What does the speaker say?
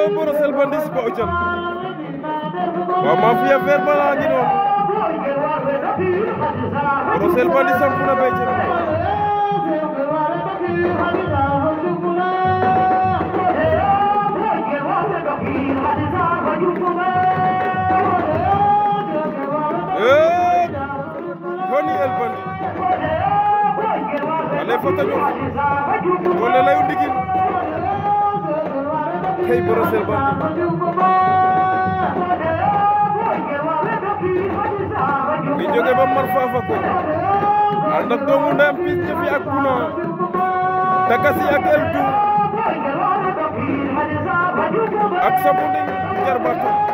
oh Brossel Bandits ba ucan waaw Mafia Vert bala ngi noonu Brossel Bandits samp na becce eh Foni El Bandit ale fota ñof wala layu ndigin kay Brossel Bandit mi jóge ba mar faafa ko ànd ak doomu ndeyam pis jëfi ak buna takasi ak el du ak samu nding jarbaatu